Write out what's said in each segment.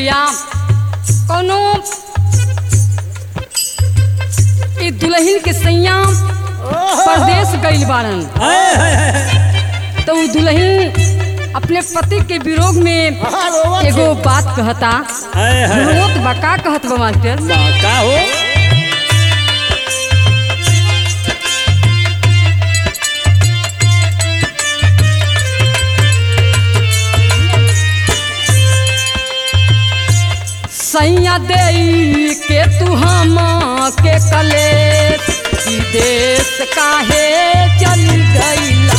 भैया कोनो ई दुल्हन के सैया परदेश गइल बाड़न हाय, हाय, हाय। तो उ दुल्हन अपने पति के विरोध में हाँ, रोवत एगो है। बात कहता हाय, हाय, हाय। रोत बा का कहत बा मास्टर बा, का हो सैया दे के तू हम के कले विदेश काहे चल गईला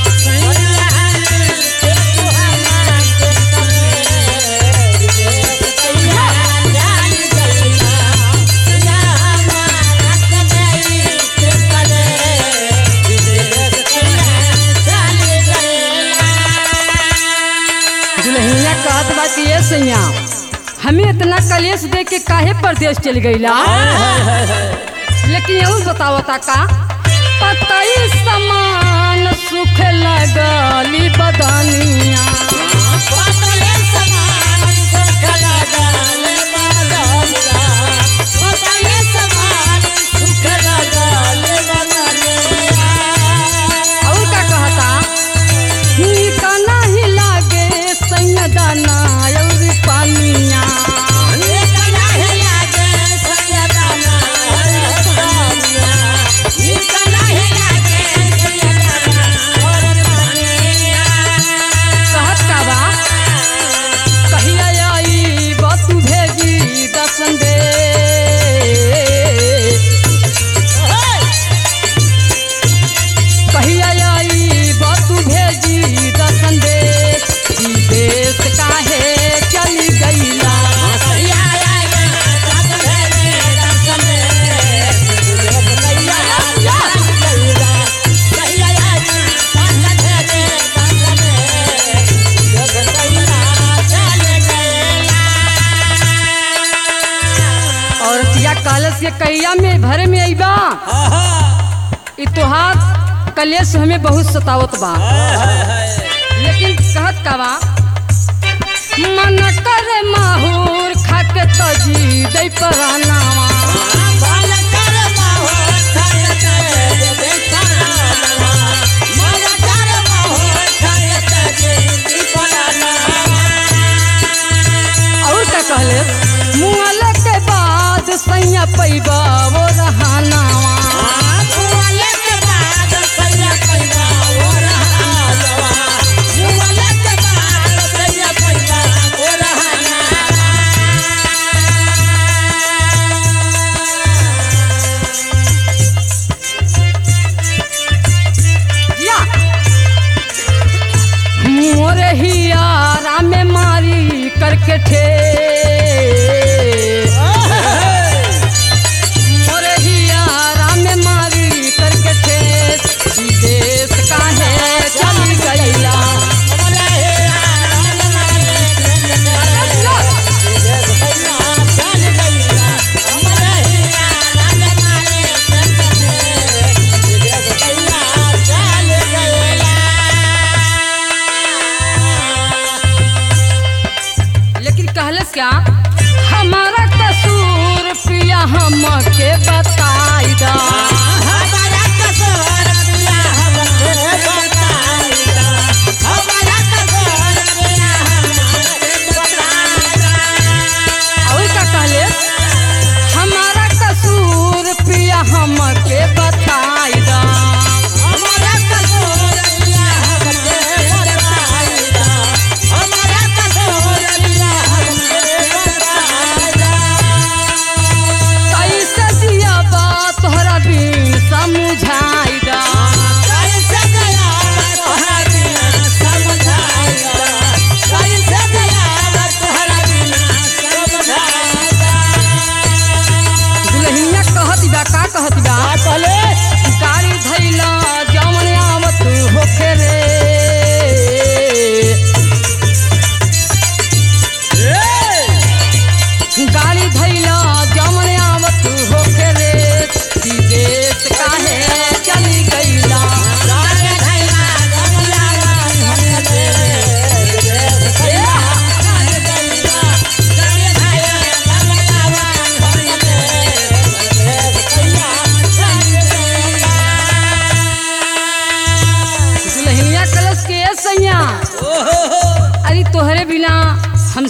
दुल्हनिया कहत बा कि ये सैया हमें इतना कलेश दे के काहे परदेश चल गईला लेकिन यहू बतावता का पतई समान सुख लगली बदनिया और का कहता नीक नहीं लागे सैया दाना और पानिया कहत का बा कहिया आई बतू भेजी दर्शन दे कहिया आई बतू भेजी दर्शन दे विदेश काहे चल गईला औरतिया कलश के कैया में भरे में अइबा आहा, ई तोहार कलेश हमें बहुत सतावत बा लेकिन कहत का बा मन करे माहूर खाके तजी दई परानावा और का कहले मुआल के बाद सैया पैबा वो रहानावा या मोरे हियारा में मारी करके ठे मोरे हियारा में मारी करके ठे विदेश काहे चल गईला लेकिन कहलस क्या हमारा कसूर पिया हम के बताई दा और का कहले हमारा कसूर पिया हम के बताई दा कैसे जिया बा तोहरा बिन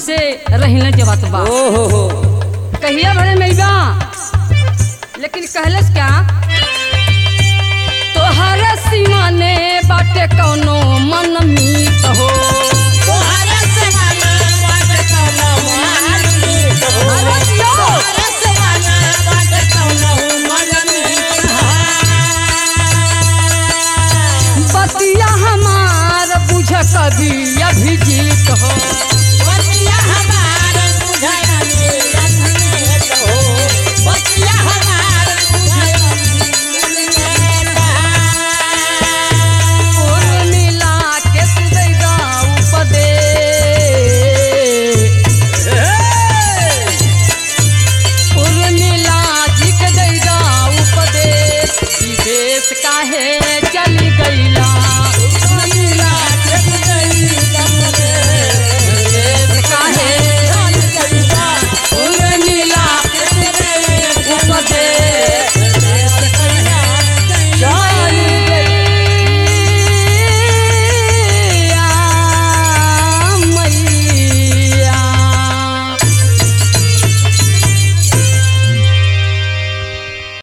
हमसे रहना जबात बा ओ हो हो कहिया भरे मैबा लेकिन कहलस क्या तोहरा सीमा ने बाटे कौनो मन मीत हो